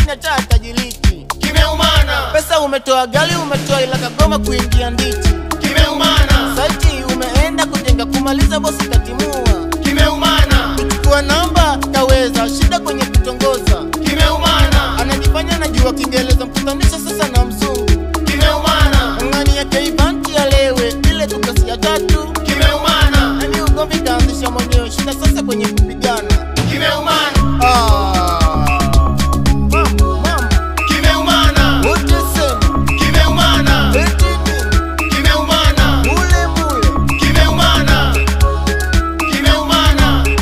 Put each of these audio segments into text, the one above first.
lakini hata atajiliki. kimeumana, Pesa umetoa gali, umetoa ila kagoma kuingia nditi. kimeumana, Saiti umeenda kujenga kumaliza, bosi katimua. kimeumana, Kuchukua namba kaweza, shida kwenye kutongoza. kimeumana, Anajifanya najua Kiingereza, mkutanisha sasa na mzungu. kimeumana, Ngani yake ivanti alewe, ile tukasi ya tatu. kimeumana, Hadi ugomvi kaanzisha mwenyewe, shida sasa kwenye kupigana. kimeumana, Ah, mambo, mambo, kimeumana, wote sema, kimeumana, eti nini? kimeumana, Mule mule. kimeumana, kimeumana,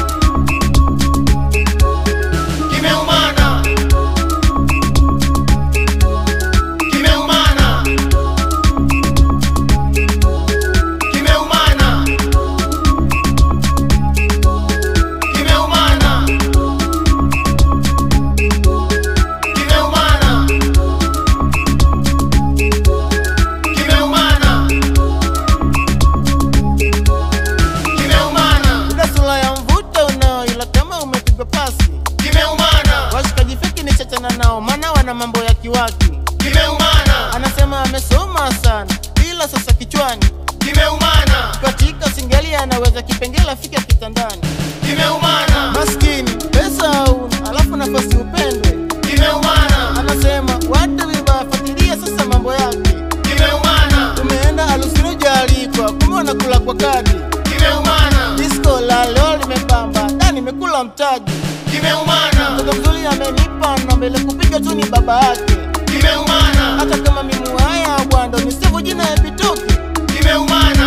kimeumana, kimeumana, kimeumana, kimeumana, kimeumana, kimeumana, kimeumana, Una sura ya mvuto unao, ila kama umepigwa pasi. kimeumana, Washikaji feki ni chachana nao, maana wana mambo ya kiwaki. kimeumana, Anasema amesoma sana, ila sasa kichwani kimeumana, katika singeli anaweza kipengele afike kitandani. kimeumana, Maskini pesa hauna, alafu nafasi upendwe. kimeumana, Anasema watu vibaya, fuatilia sasa mambo yake. kimeumana, Umeenda harusi hujaalikwa, kumbe wanakula kwa kadi. kimeumana, Disco la leo limepamba, da nimekula mtaji. kimeumana, Mtoto mzuri amenipa na mbele kupiga tu ni baba yake. kimeumana, Hata kama mimi haya bwando, ni sevu jina ya Bitoke. kimeumana,